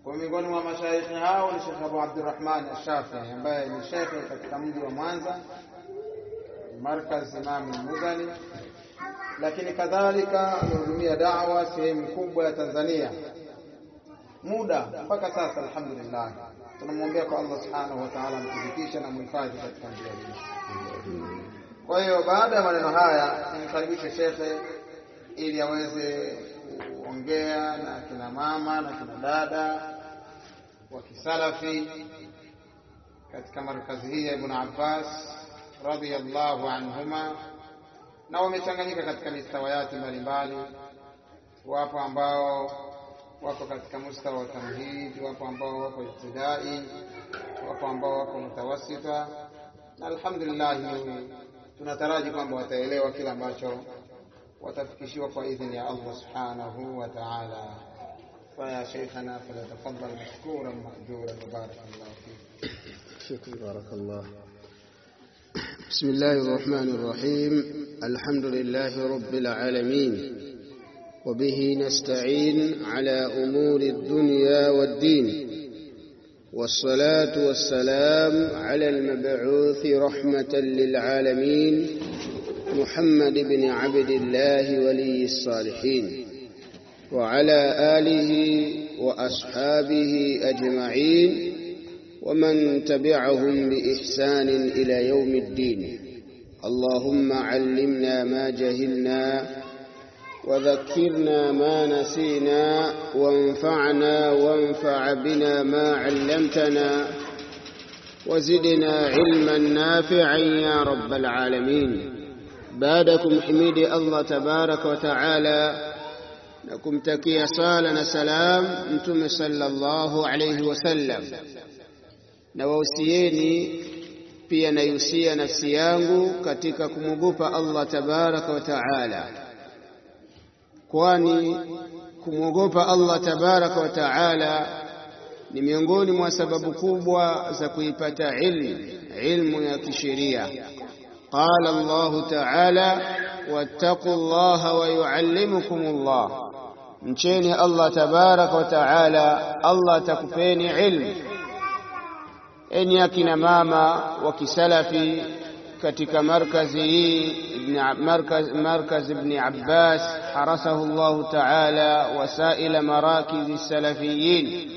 Kwa miongoni mwa mashaikhi hao ni Sheikh Abu Abdurrahman Ash-Shafi'i ambaye ni shekhe katika mji wa Mwanza, markaz Imam Muzani, lakini kadhalika amehudumia da'wa sehemu kubwa ya Tanzania muda mpaka sasa. Alhamdulillah, tunamwombea kwa Allah subhanahu wa ta'ala amthibitishe na muhifadhi katika njia hii. Kwa hiyo baada ya maneno haya, nimkaribishe shekhe ili aweze kuongea na kina mama na kina dada wa kisalafi katika markazi hii ya Ibn Abbas radhiyallahu anhuma, na wamechanganyika katika mistawayati mbalimbali. Wapo ambao wako katika mustawa wa tamhid, wapo ambao wako ibtidai, wapo ambao wako mutawasita, na alhamdulillah tunataraji kwamba wataelewa kila ambacho watafikishiwa kwa idhini ya Allah subhanahu wa ta'ala. Faya sheikhana falyatafaddal mashkuran mahjuran wa barakallahu fik. شكرا بارك الله بسم الله الرحمن الرحيم الحمد لله رب العالمين وبه نستعين على أمور الدنيا والدين والصلاة والسلام على المبعوث رحمة للعالمين محمد بن عبد الله ولي الصالحين وعلى آله وأصحابه أجمعين ومن تبعهم بإحسان إلى يوم الدين اللهم علمنا ما جهلنا وذكرنا ما نسينا وانفعنا وانفع بنا ما علمتنا وزدنا علما نافعا يا رب العالمين بعدكم حميد الله تبارك وتعالى نكم تكي صالنا سلام انتم صلى الله عليه وسلم na wausieni pia naiusia nafsi yangu katika kumwogopa Allah tabaraka wa taala, kwani kumwogopa Allah tabaraka wa taala ni miongoni mwa sababu kubwa za kuipata ilmu, ilmu ya kisheria. Qala Allahu taala, wattaqu llaha wa yuallimukum Allah, mcheni Allah tabaraka wa taala, Allah atakupeni ilmu enyi akina mama wa kisalafi katika markazi hii markaz, markaz Ibn Abbas harasahu Allahu taala wasaila marakizi salafiyin.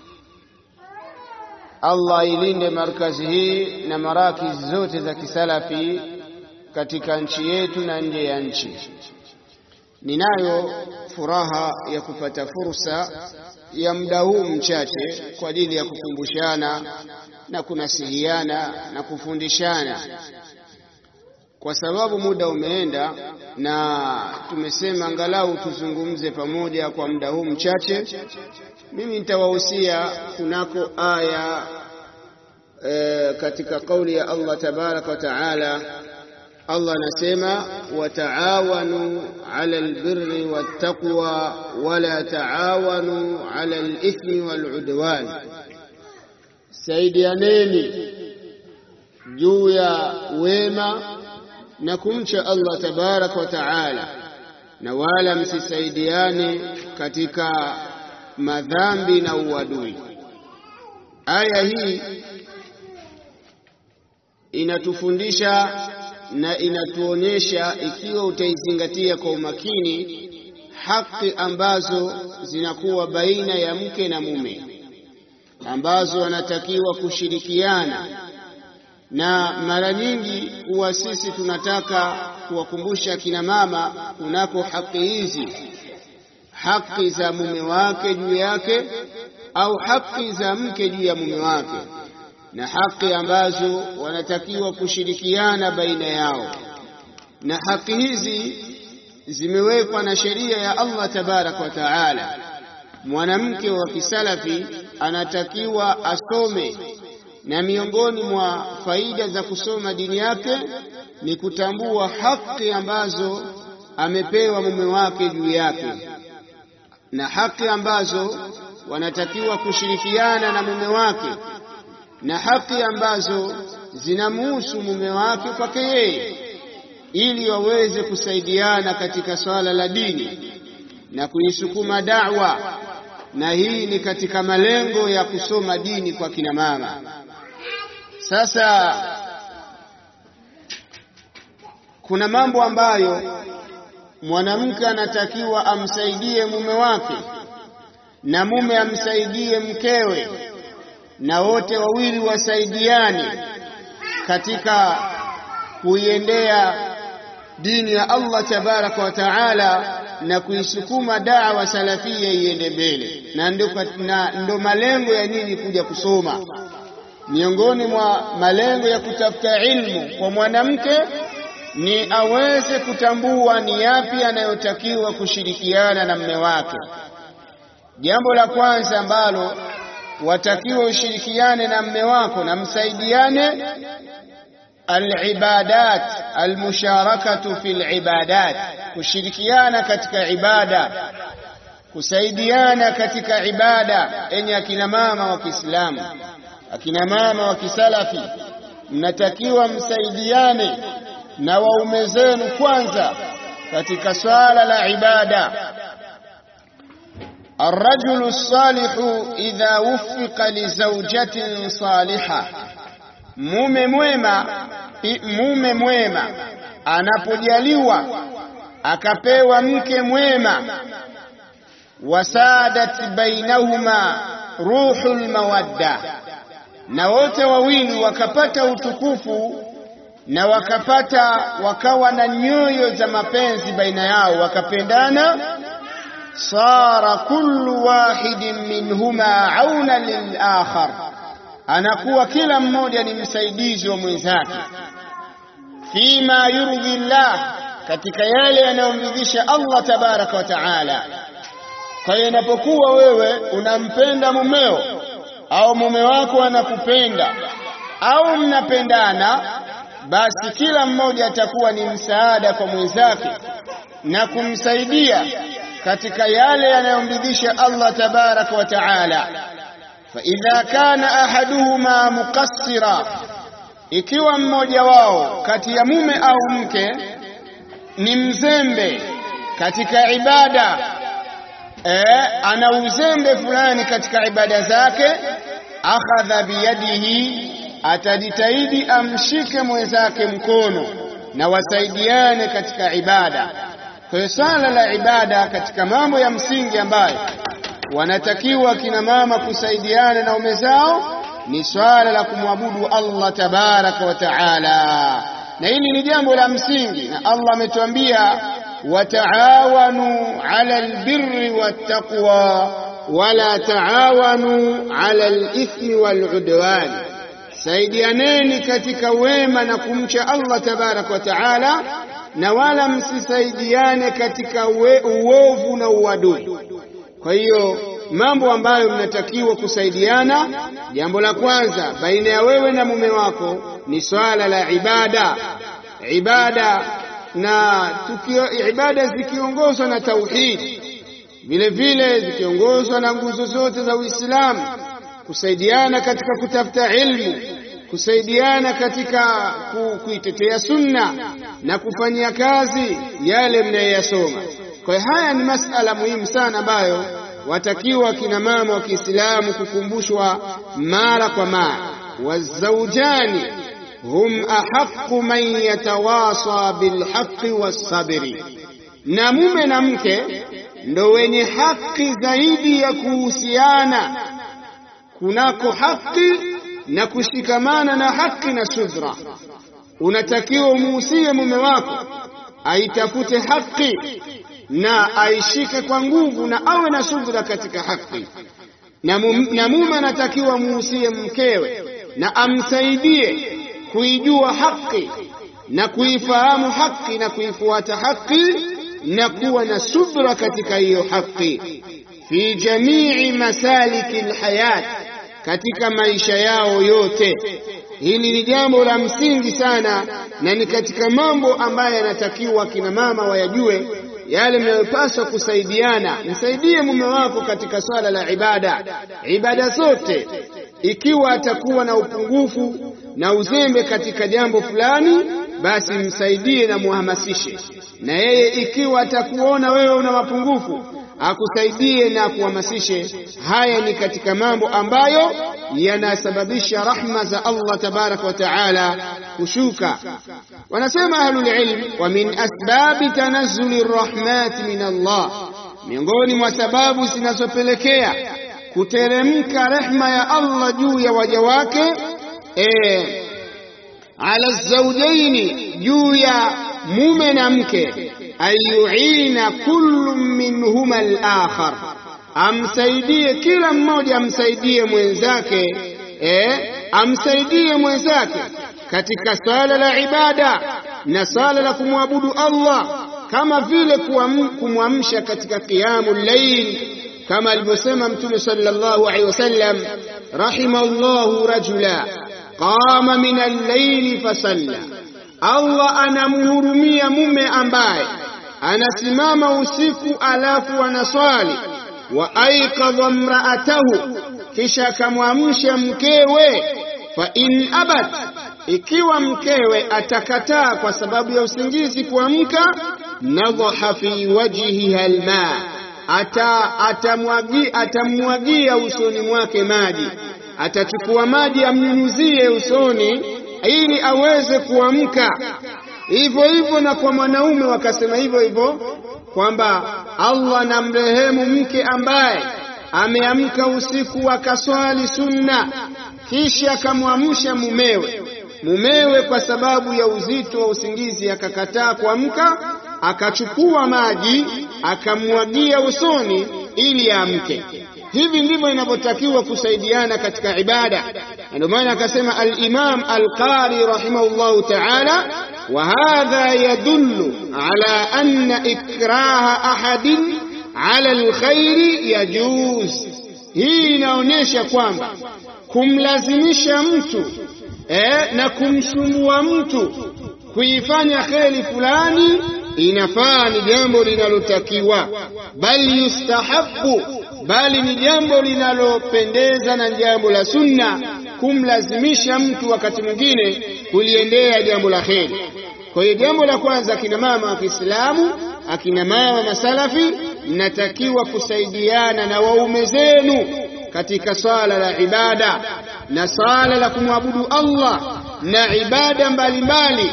Allah ilinde markazi hii na marakizi zote za kisalafi katika nchi yetu na nje ya nchi. Ninayo furaha ya kupata fursa ya muda huu mchache kwa ajili ya kukumbushana na kunasihiana na kufundishana, kwa sababu muda umeenda na tumesema angalau tuzungumze pamoja kwa muda huu mchache. Mimi nitawahusia kunako aya e, katika kauli ya Allah tabaraka wa taala. Allah anasema wataawanu ala albirri wattaqwa wala taawanu ala alithmi waludwan Saidianeni juu ya wema na kumcha Allah tabaraka wa taala, na wala msisaidiane katika madhambi na uadui. Aya hii inatufundisha na inatuonyesha, ikiwa utaizingatia kwa umakini, haki ambazo zinakuwa baina ya mke na mume ambazo wanatakiwa kushirikiana, na mara nyingi huwa sisi tunataka kuwakumbusha kina mama kunako haki hizi, haki za mume wake juu yake au haki za mke juu ya mume wake, na haki ambazo wanatakiwa kushirikiana baina yao, na haki hizi zimewekwa na sheria ya Allah tabaraka wa taala. Mwanamke wa kisalafi anatakiwa asome, na miongoni mwa faida za kusoma dini yake ni kutambua haki ambazo amepewa mume wake juu yake, na haki ambazo wanatakiwa kushirikiana na mume wake, na haki ambazo zinamuhusu mume wake kwake yeye, ili waweze kusaidiana katika swala la dini na kuisukuma da'wa na hii ni katika malengo ya kusoma dini kwa kina mama. Sasa kuna mambo ambayo mwanamke anatakiwa amsaidie mume wake na mume amsaidie mkewe, na wote wawili wasaidiane katika kuiendea dini ya Allah tabaraka wa taala na kuisukuma dawa salafia iende mbele, na ndo, na ndo malengo ya nini kuja kusoma. Miongoni mwa malengo ya kutafuta ilmu kwa mwanamke ni aweze kutambua ni yapi anayotakiwa kushirikiana na mme wake. Jambo la kwanza ambalo watakiwa ushirikiane na mme wako na msaidiane, alibadat almusharakatu fi libadat, kushirikiana katika ibada, kusaidiana katika ibada. Enye akina mama wa Kiislamu, akina mama wa Kisalafi, mnatakiwa msaidiane na waume zenu kwanza katika swala la ibada. Arrajulu salihu idha wuffiqa li zawjatin saliha, mume mwema, mume mwema anapojaliwa akapewa mke mwema, wasadat bainahuma ruhul mawadda, na wote wawili wakapata utukufu na wakapata wakawa na nyoyo za mapenzi baina yao, wakapendana. Sara kullu wahidin minhuma auna lilakhar, anakuwa kila mmoja ni msaidizi wa mwenzake. Fima yurdhi llah, katika yale yanayomridhisha Allah tabaraka wa taala. Kwa hiyo inapokuwa wewe unampenda mumeo au mume wako anakupenda au mnapendana basi kila mmoja atakuwa ni msaada kwa mwenzake na kumsaidia katika yale yanayomridhisha Allah tabaraka wa taala. Fa idha kana ahaduhuma muqassira, ikiwa mmoja wao kati ya mume au mke ni mzembe katika ibada e, ana uzembe fulani katika ibada zake, akhadha biyadihi atajitahidi amshike mwenzake mkono na wasaidiane katika ibada. Kwa hiyo swala la ibada katika mambo ya msingi ambayo wanatakiwa kina mama kusaidiana na ume zao ni swala la kumwabudu Allah tabaraka wa taala, na hili ni jambo la msingi, na Allah ametuambia wataawanu ala albirri wattaqwa wala taawanu ala alithmi waludwan Saidianeni katika wema na kumcha Allah tabaraka wa taala, na wala msisaidiane katika uovu na uadui. Kwa hiyo mambo ambayo mnatakiwa kusaidiana, jambo la kwanza baina ya wewe na mume wako ni swala la ibada. Ibada na tukio, ibada zikiongozwa na tauhid, vile vile zikiongozwa na nguzo zote za Uislamu kusaidiana katika kutafuta ilmu, kusaidiana katika kuitetea sunna na kufanyia kazi yale mnayoyasoma. Kwa hiyo haya ni masala muhimu sana ambayo watakiwa kina mama wa Kiislamu kukumbushwa mara kwa mara. Wazaujani hum ahaqqu man yatawasa bilhaqqi wassabri, na mume na mke ndo wenye haki zaidi ya kuhusiana kunako haki na kushikamana na haki na subra. Unatakiwa umuhusie mume wako aitafute haki na aishike kwa nguvu na awe na subra katika haki, na mume anatakiwa muhusie mkewe na amsaidie kuijua haki na kuifahamu haki na kuifuata haki na kuwa na subra katika hiyo haki fi jamii masaliki alhayat katika maisha yao yote. Hili ni jambo la msingi sana, na ni katika mambo ambayo yanatakiwa kina mama wayajue, yale mnayopaswa kusaidiana. Msaidie mume wako katika swala la ibada, ibada zote. Ikiwa atakuwa na upungufu na uzembe katika jambo fulani, basi msaidie na muhamasishe. Na yeye ikiwa atakuona wewe una mapungufu akusaidie na akuhamasishe. Haya ni katika mambo ambayo yanasababisha rahma za Allah tabaraka wa taala kushuka. Wanasema ahlul ilm, wa min asbabi tanazzuli rahmati min Allah, miongoni mwa sababu zinazopelekea kuteremka rehma ya Allah juu ya waja wake e, ala zawjaini, juu ya mume na mke, ayuina kullu minhuma al-akhar, amsaidie kila mmoja amsaidie mwenzake e, amsaidie mwenzake katika swala la ibada na swala la kumwabudu Allah, kama vile kumwamsha katika qiyamul layl kama alivyosema Mtume sallallahu alaihi wasallam, rahimallahu rajula qama min al-layli fasalla, Allah anamhurumia mume ambaye anasimama usiku alafu anaswali. Wa aikadha mraatahu, kisha akamwamsha mkewe. Fa in abat, ikiwa mkewe atakataa kwa sababu ya usingizi kuamka, nadhaha fi wajhiha alma ata atamwagia atamwagia usoni mwake maji, atachukua maji amnyunyuzie usoni ili aweze kuamka. Hivyo hivyo na kwa mwanaume wakasema hivyo hivyo kwamba Allah anamrehemu mke ambaye ameamka usiku akaswali sunna, kisha akamwamsha mumewe. Mumewe kwa sababu ya uzito wa usingizi akakataa kuamka, akachukua maji akamwagia usoni ili amke. Hivi ndivyo inavyotakiwa kusaidiana katika ibada. Ndio maana akasema al-Imam al-Qari rahimahullahu ta'ala, wa hadha yadullu ala anna ikraha ahadin ala al-khairi yajuz. Hii inaonyesha kwamba kumlazimisha mtu eh, na kumsumbua mtu kuifanya kheri fulani inafaa, ni jambo linalotakiwa, bali yustahabu, bali ni jambo linalopendeza na jambo la sunna kumlazimisha mtu wakati mwingine kuliendea jambo la kheri. Kwa hiyo jambo la kwanza, akina mama wa Kiislamu, akina mama masalafi, mnatakiwa kusaidiana na waume zenu katika swala la ibada na swala la kumwabudu Allah na ibada mbalimbali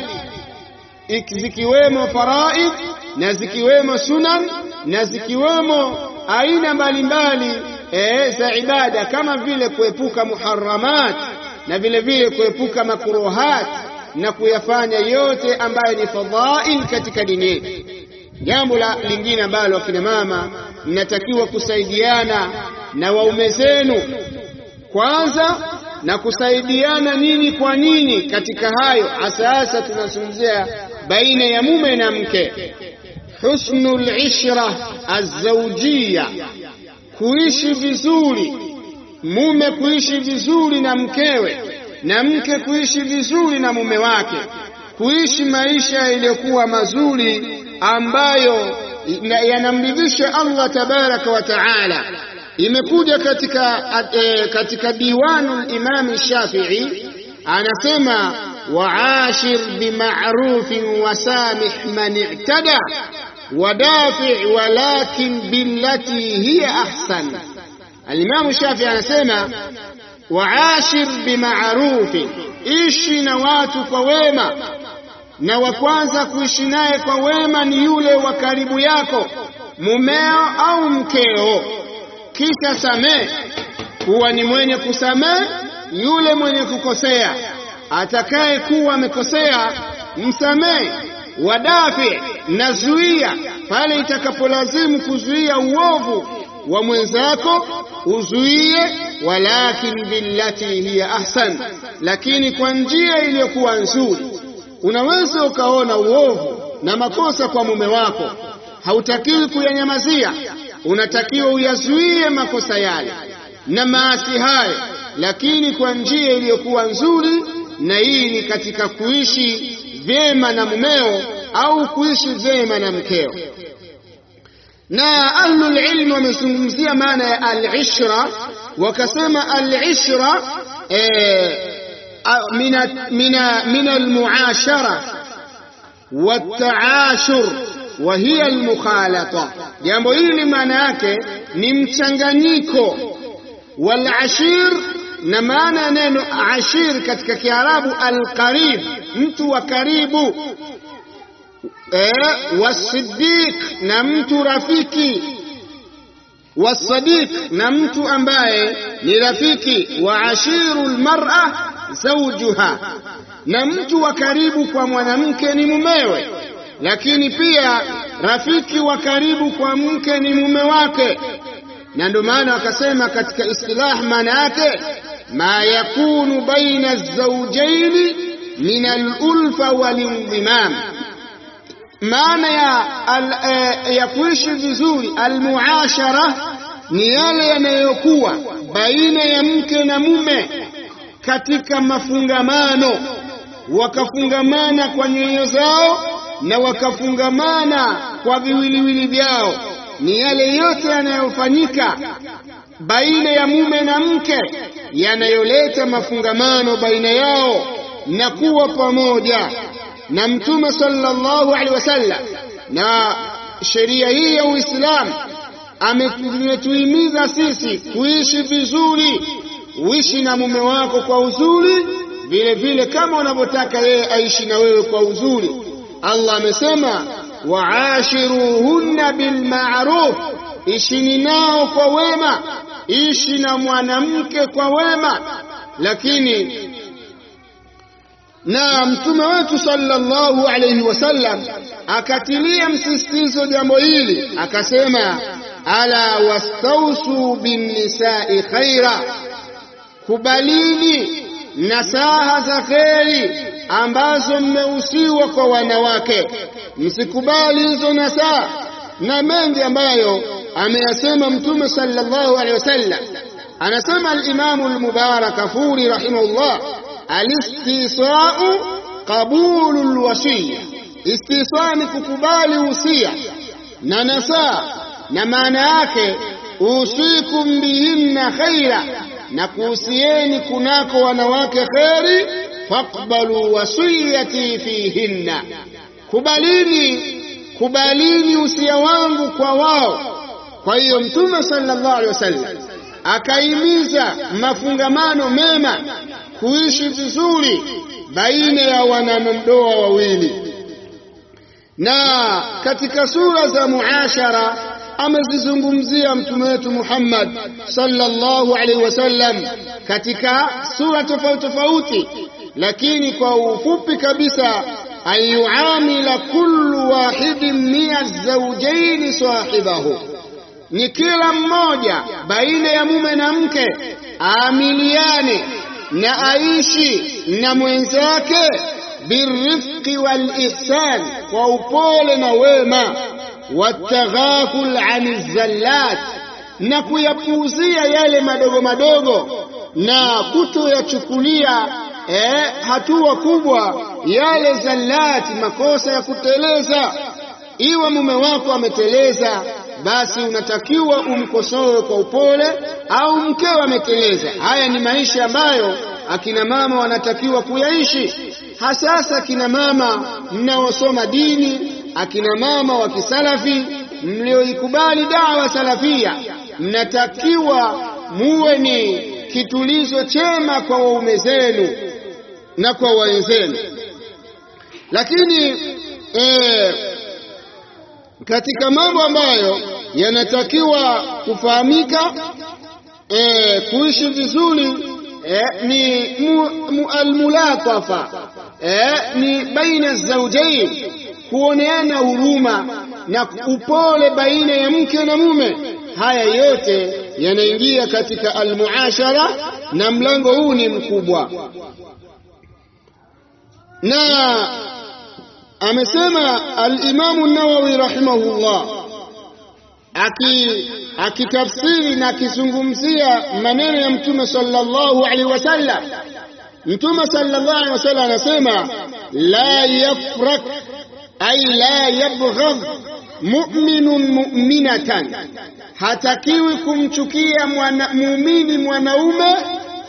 zikiwemo faraid na zikiwemo sunan na zikiwemo aina mbalimbali e, za ibada kama vile kuepuka muharramat na vile vile kuepuka makruhat na kuyafanya yote ambayo ni fadhail katika dini yetu. Jambo la lingine ambalo akina mama mnatakiwa kusaidiana na waume zenu kwanza na kusaidiana nini kwa nini katika hayo, hasa hasa tunazungumzia baina ya mume na mke. Husnul ishra azawjia, kuishi vizuri, mume kuishi vizuri na mkewe na mke kuishi vizuri na mume wake, kuishi maisha yaliyokuwa mazuri ambayo yanamridhisha Allah tabaraka wa taala. Imekuja katika, e, katika diwanu Imam Shafi'i anasema waashir bima'rufin wasamih man i'tada wadafi walakin billati hiya ahsan. Alimamu Shafi'i anasema waashir bima'rufin, ishi na watu kwa wema, na wa kwanza kuishi naye kwa wema ni yule wa karibu yako, mumeo au mkeo kisha samehe, kuwa ni mwenye kusamehe yule mwenye kukosea. Atakaye kuwa amekosea msamehe. Wadafi, nazuia pale itakapolazimu kuzuia uovu wa mwenzako uzuie, walakin billati hiya ahsan, lakini kwa njia iliyokuwa nzuri. Unaweza ukaona uovu na makosa kwa mume wako, hautakiwi kuyanyamazia unatakiwa uyazuie makosa yale na maasi hayo, lakini kwa njia iliyokuwa nzuri, na hii ni katika kuishi vyema na mumeo au kuishi vyema na mkeo. Na ahlul ilm wamezungumzia maana ya al-ishra, wakasema al-ishra min al-muashara wat-taashur wa hiya almukhalata. Jambo hili maana yake ni mchanganyiko. Wal ashir, na maana ya neno ashir katika Kiarabu alqarib, mtu wa karibu. Eh, wasiddiq, na mtu rafiki wasadiq na mtu ambaye ni rafiki wa ashiru lmar'a zawjuha, na mtu wa karibu kwa mwanamke ni mumewe, lakini pia rafiki wa karibu kwa mke ni mume wake. Na ndio maana wakasema katika istilah, maana yake ma yakunu baina zawjaini min alulfa walindimam maana ya, al, e, ya kuishi vizuri almuashara ni yale yanayokuwa baina ya mke na mume katika mafungamano, wakafungamana kwa nyoyo zao na wakafungamana kwa viwiliwili vyao. Ni yale yote yanayofanyika baina ya mume na mke yanayoleta mafungamano baina yao na kuwa pamoja na Mtume sallallahu alaihi wasallam na sheria hii ya Uislamu ametuhimiza sisi kuishi vizuri. Uishi na mume wako kwa uzuri, vile vile kama unavyotaka yeye aishi na wewe kwa uzuri. Allah amesema waashiruhunna bilma'ruf, ishini nao kwa wema, ishi na mwanamke kwa wema. Lakini na mtume wetu sallallahu alayhi wasallam akatilia msisitizo jambo hili, akasema ala wastausu binnisai khaira, kubalini nasaha za kheri ambazo mmehusiwa kwa wanawake, msikubali hizo nasaha na mengi ambayo ameyasema mtume sallallahu alayhi wasallam. Anasema al-Imamu al-Mubarak Furi rahimahullah Alistisau qabulu lwasiya, istiswa ni kukubali usia na nasaa, na maana yake usikum bihinna khaira, na kuhusieni kunako wanawake kheri. Faqbalu wasiyati fihinna, kubalini kubalini usia wangu kwa wao. Kwa hiyo Mtume sallallahu alaihi wasallam akaimiza mafungamano mema kuishi vizuri baina ya wanandoa wawili. Na katika sura za muashara amezizungumzia mtume wetu Muhammad sallallahu alaihi wasallam katika sura tofauti tofauti, lakini kwa ufupi kabisa, ayuamila kullu wahidin min azawjaini sahibahu, ni kila mmoja baina ya mume na mke aamiliane na aishi na mwenzake birifqi wal ihsan, kwa upole na wema, wataghaful ani zallat, na kuyapuuzia yale madogo madogo na kutoyachukulia eh, hatua kubwa yale zallati, makosa ya kuteleza. Iwe mume wako ameteleza, basi unatakiwa umkosoe kwa upole, au mkeo ameteleza. Haya ni maisha ambayo akina mama wanatakiwa kuyaishi, hasasa akina mama mnaosoma dini, akina mama wa kisalafi mlioikubali dawa salafia, mnatakiwa muwe ni kitulizo chema kwa waume zenu na kwa wenzenu. Lakini eh, katika mambo ambayo yanatakiwa kufahamika eh, kuishi vizuri eh, ni mu, mu, almulatafa eh, ni baina zaujain, kuoneana huruma na upole baina ya mke na mume. Haya yote yanaingia katika almuashara, na mlango huu ni mkubwa, na amesema alimamu Nawawi rahimahullah akitafsiri na akizungumzia maneno ya Mtume sallallahu alaihi wasallam. Mtume sallallahu alaihi wasallam anasema la yafrak ay la yabghadh mu'minun mu'minatan, hatakiwi kumchukia muumini mwanaume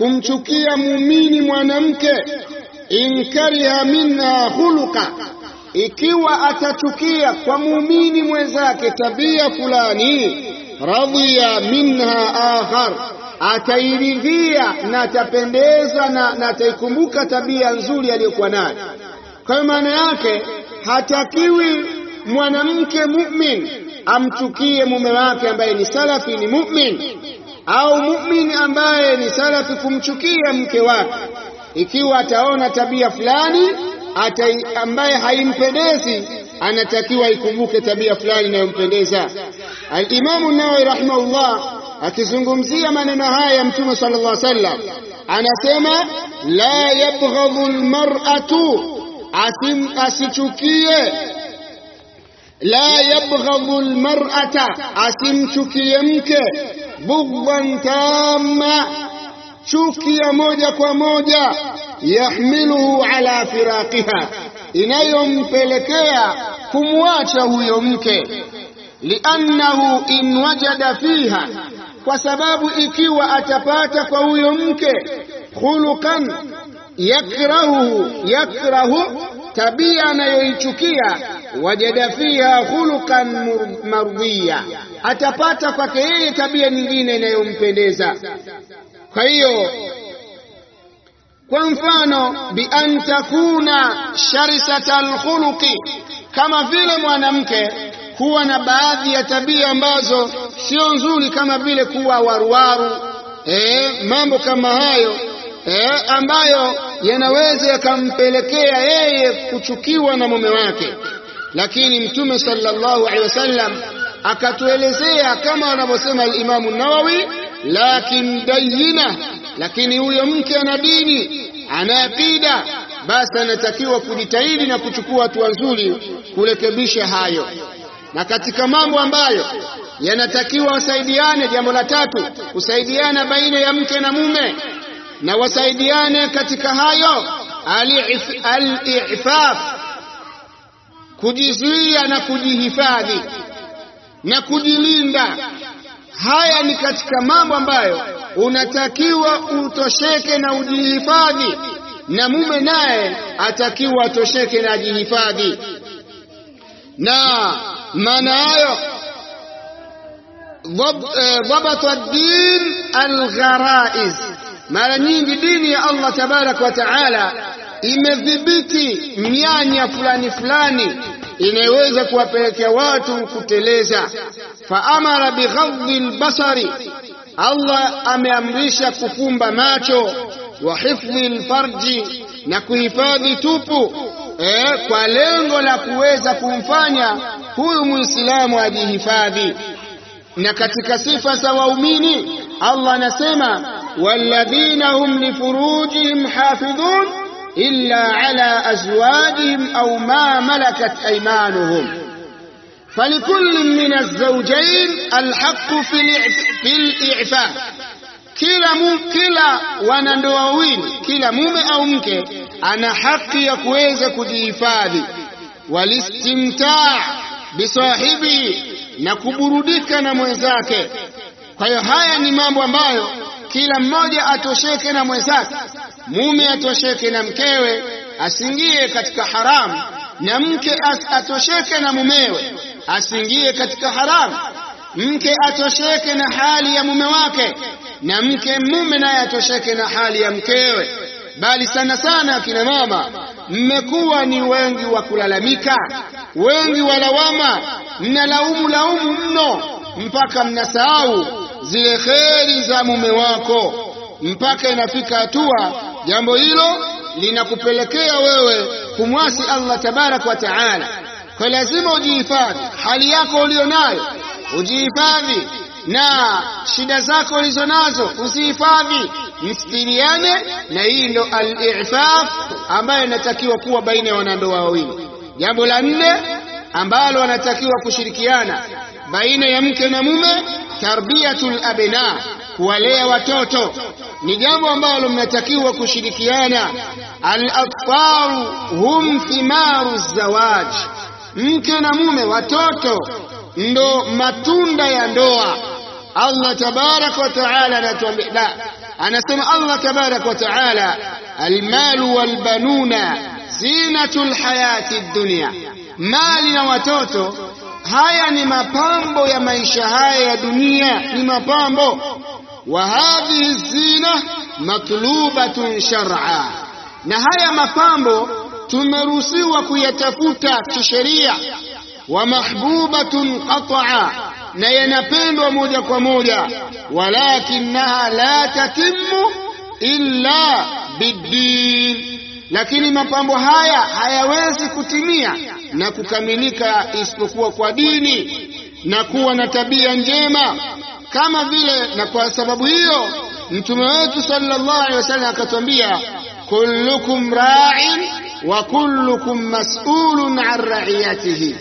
kumchukia muumini mwanamke. In kariha minha khuluqa, ikiwa atachukia kwa muumini mwenzake tabia fulani, radhiya minha akhar, atairidhia na atapendezwa na, na ataikumbuka tabia nzuri aliyokuwa nayo. Kwa hiyo maana yake hatakiwi mwanamke mu'min amchukie mume wake ambaye ni salafi ni mu'min, au mu'min ambaye ni salafi kumchukia mke wake, ikiwa ataona tabia fulani ata ambaye haimpendezi, anatakiwa ikumbuke tabia fulani inayompendeza. Al-Imamu Nawawi rahimahullah akizungumzia maneno haya ya Mtume sallallahu alaihi wasallam anasema, la yabghadhu almar'atu, asichukie la yabghadhu almar'ata, asimchukie mke bughdhan tamma, chuki ya moja kwa moja, yahmiluhu ala firaqiha, inayompelekea kumwacha huyo mke, liannahu in wajada fiha, kwa sababu ikiwa atapata kwa huyo mke khuluqan yakrahu yakrahu tabia anayoichukia wajada fiha khuluqan mardhiya, atapata kwake yeye tabia nyingine inayompendeza. Kwa hiyo kwa mfano, bi an takuna sharisata alkhuluqi, kama vile mwanamke kuwa na baadhi ya tabia ambazo sio nzuri, kama vile kuwa waruwaru, eh, mambo kama hayo eh, ambayo yanaweza yakampelekea yeye kuchukiwa na mume wake. Lakini Mtume sallallahu alaihi wasallam akatuelezea kama wanavyosema al-Imamu Nawawi, lakin dayina, lakini huyo mke ana dini, ana akida, basi anatakiwa kujitahidi na kuchukua hatua nzuri kurekebisha hayo. Na katika mambo ambayo yanatakiwa wasaidiane, jambo la tatu, kusaidiana baina ya mke na mume na wasaidiane katika hayo al-i'faf, kujizuia na kujihifadhi na kujilinda. Haya ni katika mambo ambayo unatakiwa utosheke na ujihifadhi, na mume naye atakiwa atosheke na ajihifadhi. Na maana hayo dhabata ad-din al-gharaiz mara nyingi dini ya Allah tabaraka wa taala imedhibiti mianya fulani fulani inayoweza kuwapelekea watu kuteleza. Faamara bighadhi lbasari, Allah ameamrisha kufumba macho, wa hifdhi lfarji, na kuhifadhi tupu eh, kwa lengo la kuweza kumfanya huyu muislamu ajihifadhi. Na katika sifa za waumini Allah anasema walladhina hum lifurujihim hafidhun illa ala azwajihim au ma malakat aymanuhum falikullin min alzawjayn alhaqqu fil i'faf, kila mu, kila wanandoa wawili, kila mume au mke ana haki ya kuweza kujihifadhi, walistimtaa bisahibi, na kuburudika na mwenzake. Kwa hiyo haya ni mambo ambayo kila mmoja atosheke na mwenzake, mume atosheke na mkewe, asiingie katika haramu, na mke atosheke na mumewe, asiingie katika haramu. Mke atosheke na hali ya mume wake, na mke mume naye atosheke na hali ya mkewe. Bali sana sana akina mama, mmekuwa ni wengi wa kulalamika, wengi wa lawama, mnalaumu laumu mno mpaka mnasahau zile kheri za mume wako, mpaka inafika hatua jambo hilo linakupelekea wewe kumwasi Allah tabaraka wa taala. Kwa lazima ujihifadhi, hali yako ulionayo ujihifadhi, na shida zako ulizo nazo uzihifadhi, mstiriane. Na hii ndo al-i'faf ambayo inatakiwa kuwa baina ya wanandoa wawili. Jambo la nne ambalo wanatakiwa kushirikiana baina ya mke na mume tarbiyatul abna, kuwalea watoto ni jambo ambalo mnatakiwa kushirikiana. Al-atfaru hum thimaru zawaj, mke na mume, watoto ndo matunda ya ndoa. Allah tabaraka wa taala anatuambia la, anasema Allah tabaraka wa taala, almalu walbanuna zinatul hayati dunya mali na watoto haya ni mapambo ya maisha haya ya dunia ni mapambo wa hadhihi zina matlubatun shar'a na haya mapambo tumeruhusiwa kuyatafuta kisheria wa mahbubatun qat'a na yanapendwa moja kwa moja walakinaha la tatimmu illa biddin lakini mapambo haya hayawezi kutimia na kukamilika isipokuwa kwa dini na kuwa na tabia njema kama vile na kwa sababu hiyo mtume wetu sallallahu alaihi wasallam akatwambia kullukum ra'in wa kullukum mas'ulun an ra'iyatihi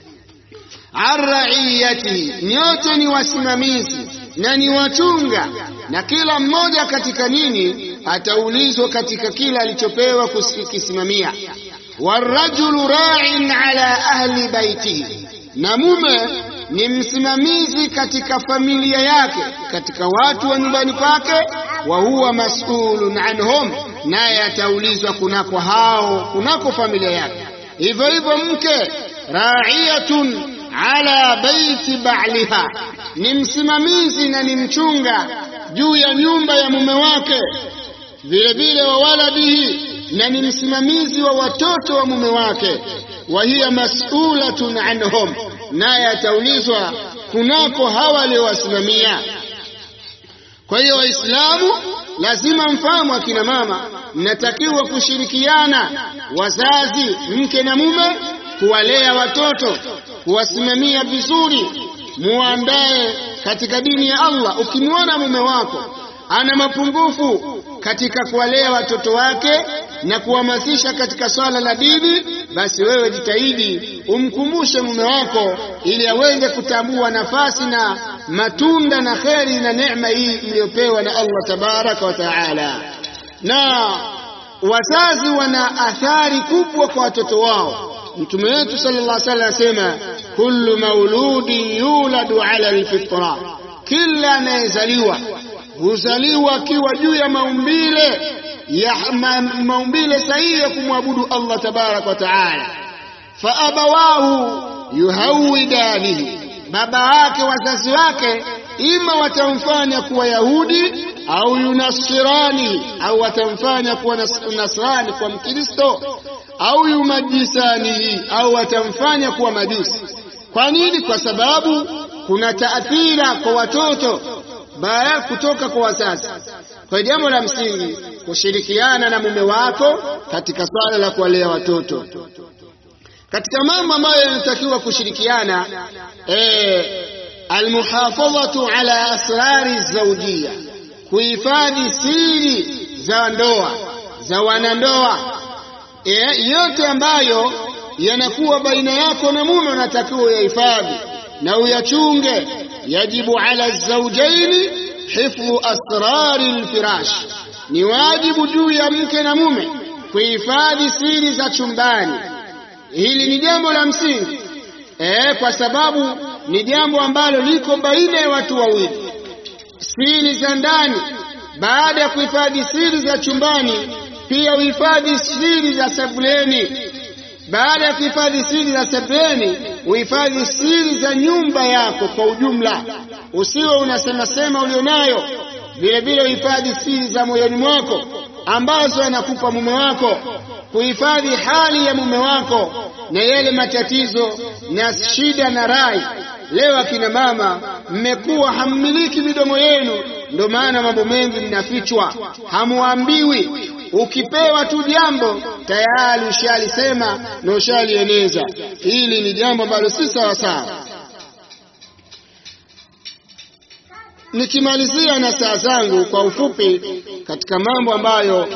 an ra'iyatihi nyote ni wasimamizi na ni wachunga na kila mmoja katika nini ataulizwa katika kila alichopewa kukisimamia warajulu ra'in ala ahli baitihi na mume ni msimamizi katika familia yake katika watu wa nyumbani kwake wa huwa mas'ulun anhum naye ataulizwa kunako hao kunako familia yake hivyo hivyo mke ra'iyatun ala baiti ba'liha ni msimamizi na ni mchunga juu ya nyumba ya mume wake vile vile wa waladihi na ni msimamizi wa watoto wa mume wake wa hiya mas'ulatun anhum naye ataulizwa kunako hawa waliowasimamia kwa hiyo waislamu lazima mfahamu akina mama mnatakiwa kushirikiana wazazi mke na mume kuwalea watoto kuwasimamia vizuri muandae katika dini ya Allah ukimwona mume wako ana mapungufu katika kuwalea watoto wake na kuhamasisha katika swala la dini basi wewe jitahidi umkumbushe mume wako ili aweze kutambua nafasi na matunda na kheri na neema hii iliyopewa na Allah tabaraka wa taala na wazazi wana athari kubwa kwa watoto wao mtume wetu sallallahu alaihi wasallam asema kullu mauludin yuladu ala alfitra kila anayezaliwa huzaliwa akiwa juu ya maumbile ya ma, maumbile sahihi ya kumwabudu Allah tabarak wa taala fa abawahu yuhawidanihi baba wake wazazi wake ima watamfanya kuwa yahudi au yunasirani au watamfanya kuwa nasrani kwa mkristo au yumajisani au watamfanya kuwa majusi kwa nini kwa sababu kuna taathira kwa watoto baada kutoka kwa wazazi kwa jambo la msingi kushirikiana na mume wako katika swala la kuwalea watoto katika mambo ambayo yanatakiwa kushirikiana eh, almuhafadhatu ala asrari zawjia kuhifadhi siri za ndoa za wanandoa e, yote ambayo yanakuwa baina yako na mume unatakiwa uyahifadhi na uyachunge yajibu ala zawjaini hifdhu asrari lfirash ni wajibu juu ya mke na mume kuhifadhi siri za chumbani hili ni jambo la msingi e, kwa sababu ni jambo ambalo liko baina ya watu wawili siri za ndani baada ya kuhifadhi siri za chumbani pia uhifadhi siri za sebuleni baada ya kuhifadhi siri za sebuleni uhifadhi siri za nyumba yako kwa ujumla usiwe unasemasema ulionayo vile vile uhifadhi siri za moyoni mwako ambazo anakupa mume wako kuhifadhi hali ya mume wako na yale matatizo na shida na rai leo akina mama mmekuwa hammiliki midomo yenu ndio maana mambo mengi mnafichwa hamuambiwi ukipewa tu jambo tayari ushalisema na ushalieneza hili ni jambo ambalo si sawa sawa nikimalizia na saa zangu kwa ufupi katika mambo ambayo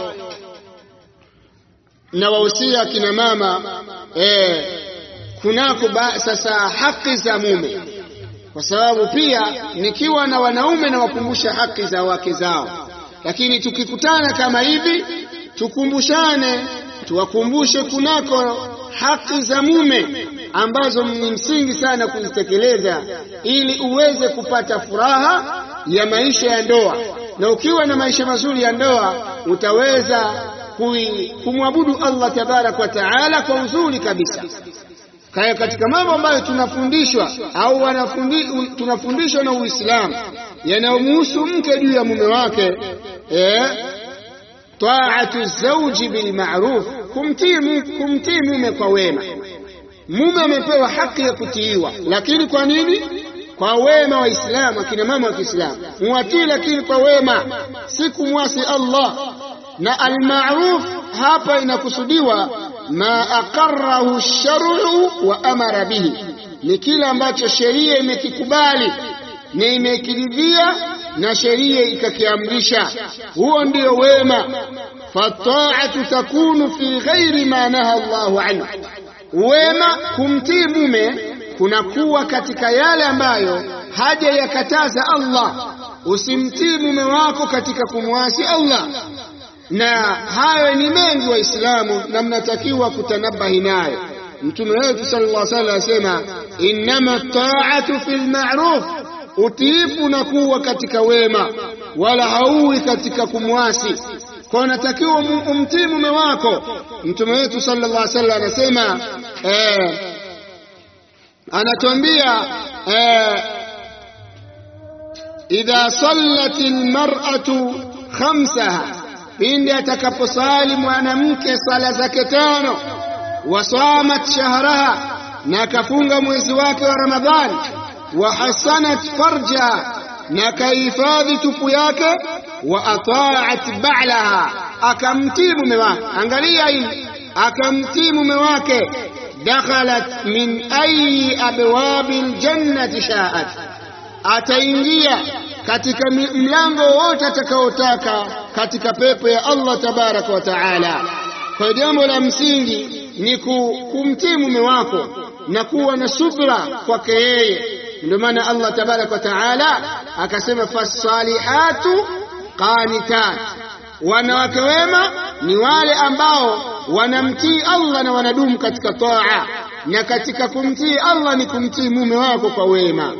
nawahusia kina mama eh, kunako sasa haki za mume kwa sababu pia nikiwa na wanaume nawakumbusha haki za wake zao lakini tukikutana kama hivi tukumbushane tuwakumbushe kunako haki za mume ambazo ni msingi sana kuzitekeleza ili uweze kupata furaha ya maisha ya ndoa na ukiwa na maisha mazuri ya ndoa utaweza kumwabudu Allah tabarak wa taala kwa uzuri kabisa kaya katika mambo ambayo tunafundishwa au wanafundi, tunafundishwa na Uislamu yanayomhusu mke juu ya mume wake eh, taatu zauji bilmaruf, kumtii kumtii mume kwa wema. Mume amepewa haki ya kutiiwa, lakini kwa nini? Kwa wema wa Islamu. Akina mama wa Kiislamu muwatii, lakini kwa wema, si kumwasi Allah. Na almaruf hapa inakusudiwa ma aqarrahu shar'u wa amara bihi, ni kile ambacho sheria imekikubali na imekiridhia na sheria ikakiamrisha. Huo ndio wema. Fataatu takunu fi ghairi ma naha Allahu anhu, wema kumtii mume kunakuwa katika yale ambayo haja yakataza Allah. Usimtii mume wako katika kumwasi Allah na hayo ni mengi Waislamu, na mnatakiwa kutanabahi nayo. Mtume wetu sallallahu alaihi wasallam asema, innama taatu fil ma'ruf, utiifu unakuwa katika wema, wala hauwi katika kumwasi. Kwa unatakiwa umtii mume wako. Mtume wetu sallallahu alaihi wasallam anasema eh, anatuambia eh, idha sallat almar'atu khamsaha pindi atakaposali mwanamke sala zake tano, wasamat shahraha, na akafunga mwezi wake wa Ramadhani, wa hasanat farjaha, na akahifadhi tupu yake, wa ataat ba'laha, akamtii mume wake. Angalia hili, akamtii mume wake, dakhalat min ayi abwabi ljannati shaat, ataingia katika mlango wote atakaotaka katika pepo ya Allah tabaraka wa taala. Kwa jambo la msingi ni kumtii mume wako na kuwa na subra kwake yeye. Ndio maana Allah tabaraka wa taala akasema, fasalihatu qanitat, wanawake wema ni wale ambao wanamtii Allah na wanadumu katika taa, na katika kumtii Allah ni kumtii mume wako kwa wema.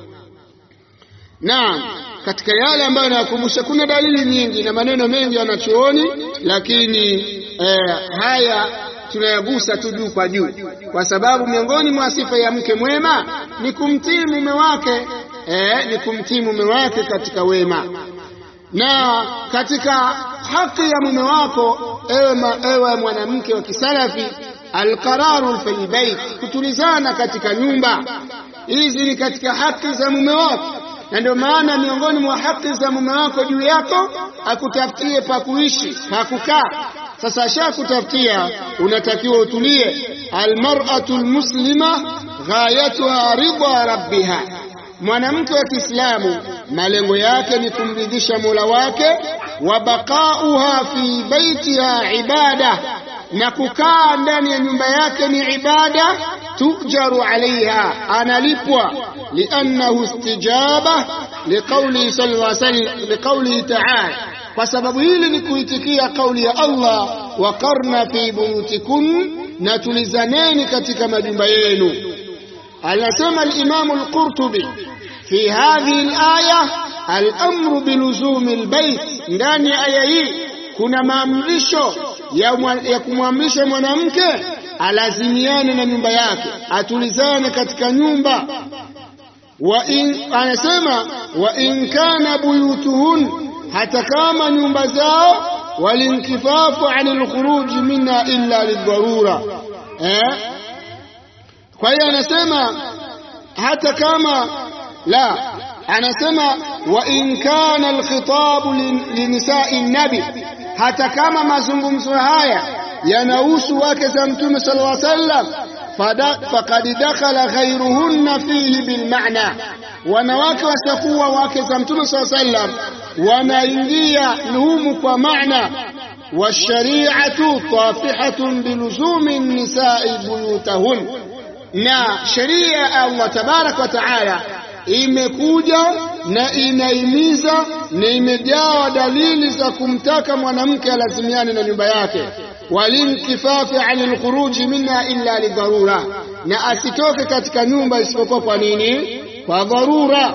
Naam, katika yale ambayo nayakumbusha, kuna dalili nyingi na maneno mengi wanachuoni, lakini eh, haya tunayagusa tu juu kwa juu, kwa sababu miongoni mwa sifa ya mke mwema ni kumtii mume wake eh, ni kumtii mume wake katika wema. Na katika haki ya mume wako ewe, ma, ewe mwanamke wa kisalafi, alqararu fil bait, kutulizana katika nyumba. Hizi ni katika haki za mume wako na ndio maana miongoni mwa haki za mume wako juu yako akutafutie pa kuishi pa kukaa. Sasa ashakutafutia, unatakiwa utulie. Almar'atu almuslima ghayatuha ridha rabbiha, mwanamke wa Kiislamu malengo yake ni kumridhisha Mola wake. Wa baqauha fi baitiha ibada, na kukaa ndani ya nyumba yake ni ibada. Tujaru alaiha, analipwa liannahu istijaba liqaulihi sallallahu alaihi wasallam, liqaulihi ta'ala, kwa sababu hili ni kuitikia kauli ya Allah, waqarna fi buyutikun, na tulizaneni katika majumba yenu. Anasema al-Imam al-Qurtubi fi hadhihi al-aya al-amru biluzumi al-bait, ndani ya aya hii kuna maamrisho ya, ya kumwamrisha mwanamke alazimiane na nyumba yake, atulizane katika nyumba. Wa in, anasema wa in kana buyutuhun, hata kama nyumba zao, walinkifafu anil khuruji minha illa lidharura eh? Kwa hiyo anasema hata kama la, anasema wa in kana alkhitabu linisai nabi, hata kama mazungumzo haya yanahusu wake za Mtume sallallahu alaihi wasallam, faqad dakhala ghayruhunna fihi bilmaana, wanawake wasiokuwa wake za Mtume sallallahu alaihi wasallam wanaingia humu kwa maana. Washari'atu tafihatun biluzumi nisai buyutahun, na sheria ya Allah tabaraka wa taala imekuja na inaimiza na imejawa dalili za kumtaka mwanamke alazimiane na nyumba yake walinkifafi anil khuruji minha illa lidharura, na asitoke katika nyumba isipokuwa kwa nini? Kwa dharura.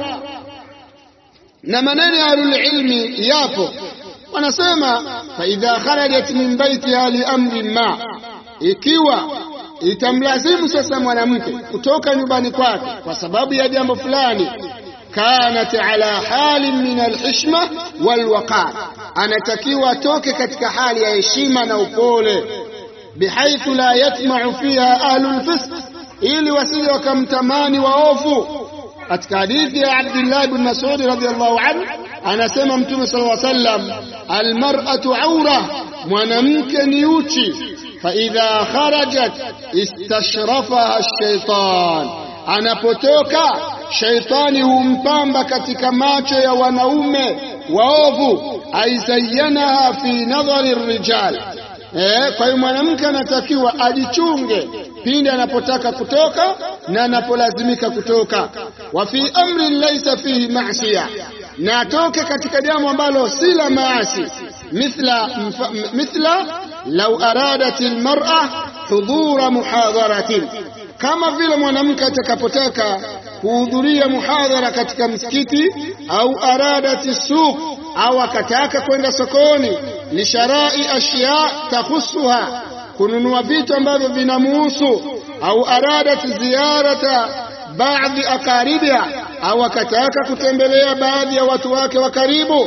Na maneno ya ahlulilmi yapo, wanasema faidha kharajat min baitiha liamrin ma, ikiwa itamlazimu sasa mwanamke kutoka nyumbani kwake kwa sababu ya jambo fulani kanat ala halin min alhishma walwaqar, anatakiwa atoke katika hali ya heshima na upole, bihaithu la yatma'u fiha ahlul fisq, ili wasije wakamtamani waovu. Katika hadithi ya Abdullah ibn Mas'ud radhiyallahu anhu anasema Mtume sallallahu alaihi wasallam, almar'atu aura, mwanamke ni uchi, fa idha kharajat istashrafaha ash-shaytan, anapotoka shaitani humpamba katika macho ya wanaume waovu, aizayyanaha fi nadhari rijal. Eh, kwa hiyo mwanamke anatakiwa ajichunge pindi anapotaka kutoka na anapolazimika kutoka. Wa fi amrin laysa fihi ma'siya, na atoke katika jambo ambalo si la maasi, mithla mithla law aradat almar'a hudura muhadharatin, kama vile mwanamke atakapotaka kuhudhuria muhadhara katika msikiti au aradati suq au akataka kwenda sokoni lisharai ashya takhusuha kununua vitu ambavyo vinamuhusu au aradat ziyarata baadhi akaribiha au akataka kutembelea baadhi ya watu wake wa karibu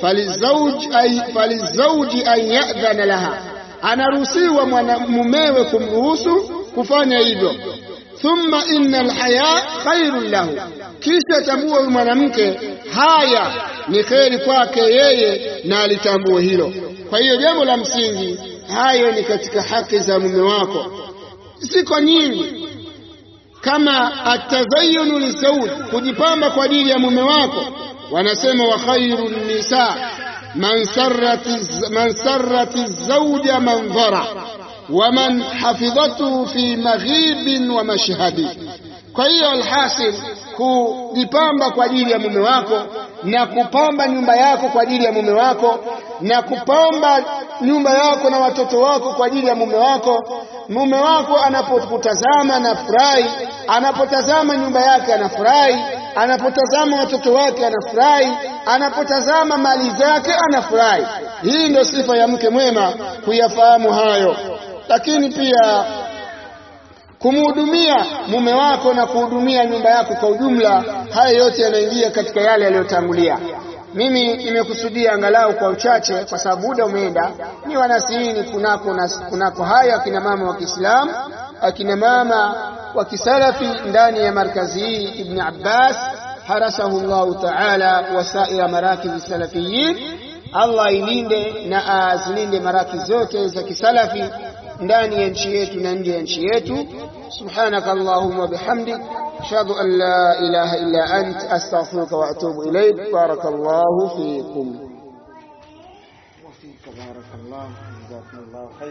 falizauji an yadhana laha anaruhusiwa mumewe kumruhusu kufanya hivyo thumma inna alhaya khairun lahu, kisha tambua huyu mwanamke haya ni kheri kwake yeye na alitambue hilo. Kwa hiyo jambo la msingi, hayo ni katika haki za mume wako, ziko nyingi kama atazayunu lisauj, kujipamba kwa ajili ya mume wako. Wanasema wa khairu nisa man sarrati zauja mandhara waman hafidhatuhu fi maghibin wa mashhadi. Kwa hiyo alhasil, kujipamba kwa ajili ya mume wako na kupamba nyumba yako kwa ajili ya mume wako na kupamba nyumba yako na watoto wako kwa ajili ya mume wako. Mume wako anapokutazama anafurahi, anapotazama nyumba yake anafurahi, anapotazama watoto wake anafurahi, anapotazama mali zake anafurahi. Hii ndio sifa ya mke mwema, kuyafahamu hayo lakini pia kumhudumia mume wako na kuhudumia nyumba yako kwa ujumla, haya yote yanaingia katika yale yaliyotangulia. Mimi nimekusudia angalau kwa uchache, kwa sababu muda umeenda, ni wanasihini kunako, kunako haya akina mama wa Kiislamu, akina mama wa kisalafi ndani ya markazi hii Ibn Abbas harasahu Allahu taala wasaira marakizi salafiyin. Allah ilinde na azilinde maraki zote za kisalafi ndani ya nchi yetu na nje ya nchi yetu. Subhanaka Allahumma wa bihamdik ashhadu an la ilaha illa ant astaghfiruka wa atubu ilayk. Barakallahu fikum. Barakallahu, jazakumullahu khairan.